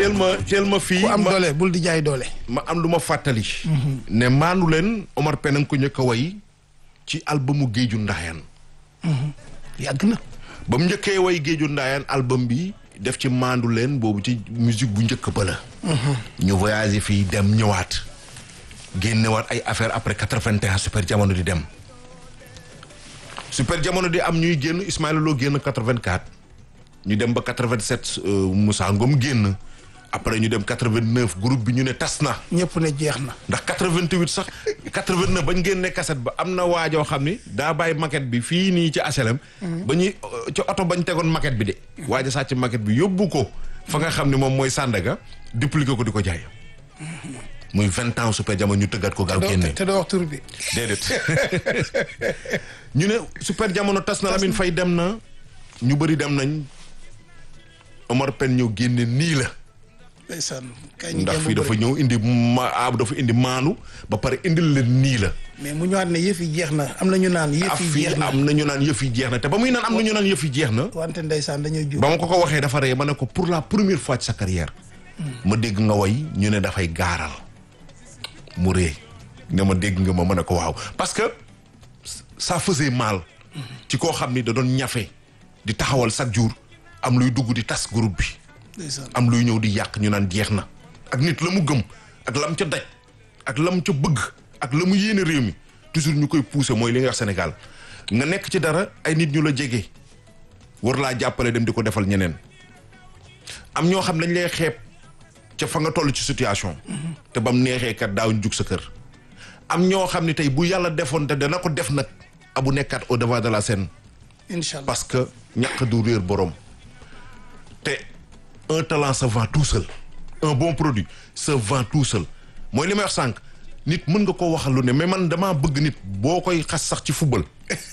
teel ma teel ma fii ku am ma doole bul di jaay doole. ma am lu ma fàttali. ne maandu leen Omar Pène nga ko njëkk a way ci albumu Géeju Ndaayaan. yàgg na. ba mu njëkkee way Géeju Ndaayaan album bi def ci maandu leen boobu ci musique bu njëkk ba la. ñu voyagé fii dem ñëwaat. génnewaat ay affaire après quatre-vingt-un super jamono di dem. super jamono di am ñuy génn Ismaïla Lo génn quatre-vingt-quatre. ñu dem ba quatre-vingt-sept Moussa Ngom génn. après ñu dem quatre-vingt-neuf groupe bi ñu ne tas na. ñëpp ne jeex na. ndax 88 sax 89 bañ génnee cassette ba am na waajoo xam ni daa bàyyi maquette bi fii nii ci HLM. ba ñuy ci oto bañ tegoon maquette bi de. waaja sàcc maquette bi yóbbu ko fa nga xam ni moom mooy Sandaga dupliqué ko di ko jaay. muy vingt ans super jamono ñu tëggat ko gaaw génne. te doo wax tur bi. déedéet ñu ne super jamono tas na Lamine Faye dem na ñu bëri dem nañ Omar Pène ñëw génne nii la. ndeysaan kay ñu ndax jéem fii a dafa bëri. ñëw indi ma ah dafa indi maanu ba pare indil leen nii la. mais mu ñëwaat ne yëf yi jeex na am na ñu naan yëf af yi fii jeex na. am na ñu naan yëf yi jeex na te ba muy naan am na ñu naan yëf yi jeex na. wante ndeysaan dañoo jur. ba ma ko ko waxee dafa ree ma ne ko pour la première fois ci sa carrière. ma dégg nga way ñu ne dafay gaaral. mu ree ne ma dégg nga ma ma ne ko waaw parce que ça faisait mal. ci koo xam ni da doon ñafe di taxawal chaque jour am luy dugg di tas groupe bi. ndeysaan am luy ñëw di yàq ñu naan jeex na ak nit la mu gëm ak lam ca daj ak lam ca bëgg ak la mu yéene réew mi toujours ñu koy pousser mooy li nga wax Sénégal nga nekk ci dara ay nit ñu la jege war laa jàppale dem di ko defal ñeneen am ñoo xam dañ lay xeeb ca fa nga toll ci situation te bam neexee kat daaw ñu jug sa kër am ñoo xam ne tey bu yàlla defoon te dana ko def nag abu nekkaat au devant de la scène incha allah parce que ñàkk du réer borom te un talent se vend tout seul un bon produit se vend tout seul mooy li may wax sànq nit mën nga koo waxal lu ne mais man damaa bëgg nit boo koy xas sax ci football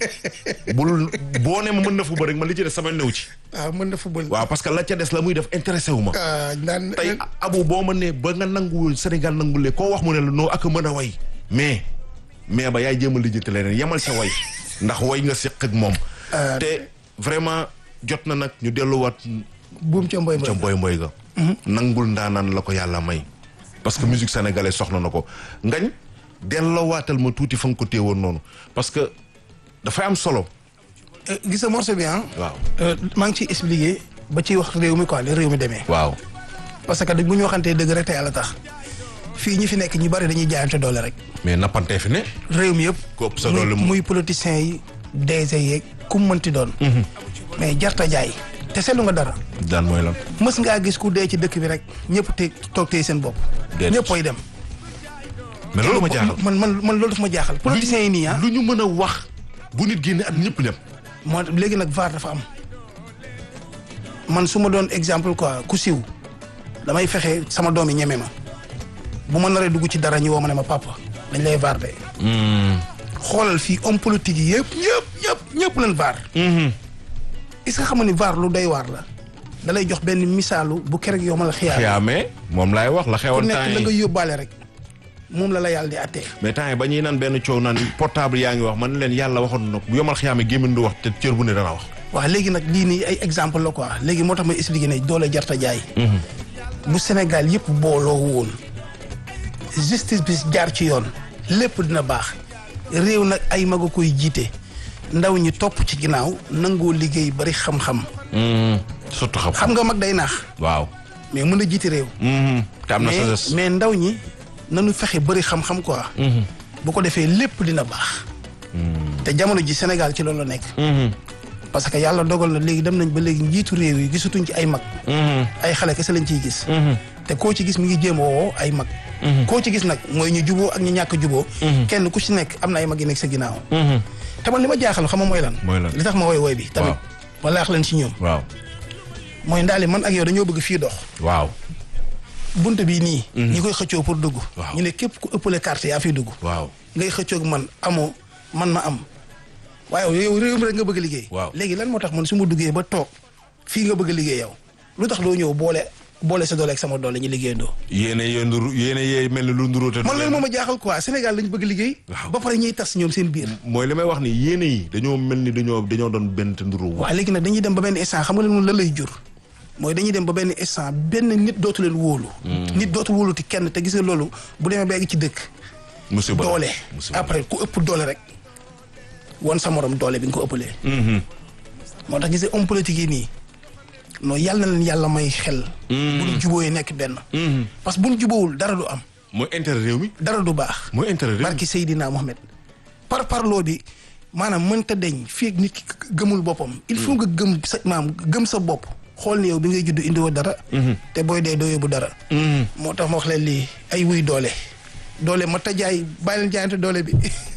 bul boo ne ma mën na football rek man li ci des sama new ci waaw mën na football. waaw parce que la ca des la muy def intéressé wu ma ah naan tey abu boo ma ne ba nga nanguwul Sénégal nangulee koo wax mu ne la noo ak a mën a way mais mais ba yaay jéem a lijjanti leneen yemal sa way ndax way nga séq ak moom te vraiment jot na nag ñu delluwaat buum ca mboy ca mboy. mboy mboy ga nangul ndaanaan la ko yàlla may parce que musique sénégalaise soxla na ko ngañ dellowaatal ma tuuti fa nga ko téewoon noonu parce que dafay am solo Euh, gis nga morceau bi ah. waaw Euh, maa ngi ciy expliqué ba ciy wax réew mi quoi li réew mi demee. waaw parce que bu ñu waxantee dëgg rek te yàlla tax fii ñi fi nekk ñu bari dañuy jaayante doole rek. mais nappantee fi ne réew mi yëpp. Ku ëpp sa muy doole mu- muy politiciens yi DG yeeg ku mu mënti doon. mais jarta jaay. te seetlu nga dara daan mooy lan mës ngaa gis ku dee ci dëkk bi rek ñëpp te toog tey seen bopp. Déedéet. ñëpp ay dem. mais loolu ma jaaxal man man man loolu daf ma jaaxal. politiciens yi nii ah. lu ñu mën a wax bu nit génne at ñëpp dem moo léegi nag VAR dafa am man su ma doon exemple quoi ku siw damay fexe sama doom yi ñeme ma bu ma naree dugg ci dara ñu woo ma ne ma papa dañ lay VAR de. xoolal fii homme politique yi yëpp ñëpp ñëpp ñëpp leen VAR. est-ce que xam nga ni VAR lu doy waar la. da lay jox benn misaalu bu keroog yow ma la xiyaar. xiyaamee moom laay wax la ku xewoon nekk temps la nga yi yóbbaale rek moom la la yàlla di attee. mais temps yi ba ñuy naan benn coow naan portable yaa ngi wax man leen yàlla waxoon na ko bu yomal xiyaamee gémmiñ du wax te cër bu ne dana wax waaw léegi nag lii nii ay exemple la quoi léegi moo tax may expliqué ne doole jarta jaay. bu Sénégal yëpp booloo woon justice bi jaar ci yoon lépp dina baax réew nag ay mag a koy jiite ndaw ñi topp ci ginnaaw nangoo liggéey bari xam-xam surtout xam xam nga mag day naax waaw mais mën a jiite réew te am na mais sa mais ndaw ñi nanu fexe bari xam-xam quoi bu ko defee lépp dina baax te jamono ji Sénégal ci loolu la nekk parce que yàlla dogal na léegi dem nañ ba léegi njiitu réew yi gisatuñ ci ay mag ay xale kese lañ ciy gis te koo ci gis mi ngi jéem a woo ay mag koo ci gis nag mooy ñu juboo ak ñu ñàkk juboo kenn ku ci nekk am na ay mag yi nekk sa ginnaaw te man li ma jaaxal xam nga mooy lan Mooy lan? li tax ma woy woy bi tamit ma laax leen ci ñoom waaw mooy ndaali man ak yow dañoo bëgg fii dox waaw bunt bii nii ñi koy xëccoo pour dugg Waaw. ñu ne képp ku ëppale carte yaa fiy dugg waaw ngay xëccoog man amoo man ma am waaye yow réew mi rek nga bëgg a liggéey Waaw. léegi lan moo tax man su ma duggee ba toog fii nga bëgg a liggéey yow lu tax doo ñëw boole boole sa doole ak sama doole ñu liggéeyandoo yéene yee nduru yéene yee mel ni lu nduroo te du man loolu leen- moo ma jaaxal quoi Sénégal lañ bëgg liggéey Waaw. ba pare ñuy tas ñoom seen biir mooy li may wax ni yéene yi dañoo mel ni dañoo dañoo doon benn te nduru waaw léegi nag dañuy dem ba benn instant xam nga leen lan lay jur mooy dañuy dem ba benn instant benn nit dootu leen wóolu nit dootu wóoluti kenn te gis nga loolu bu demee ba egg ci dëkk musiba la. doole musiba la. après ku ëpp doole rek won sa morom doole bi nga ko ëppalee moo tax gis nga homme politique yi nii non yàlla na leen yàlla may xel bu ñu jubóoyee nekk benn parce que bu ñu jubóowul dara du am mooy intérêt réew mi. dara du baax mooy intérêt réew mi. barki Seydina Mohamed par parloo bi maanaam mënta deñ fii ak nit ki gëmul boppam il faut nga gëm sa maam gëm sa bopp xool ni yow bi ngay judd indiwoo dara te booy dee doo yóbbu dara moo tax ma wax leen lii ay wuy doole doole ma ta jaay bàyyi leen jaayante doole bi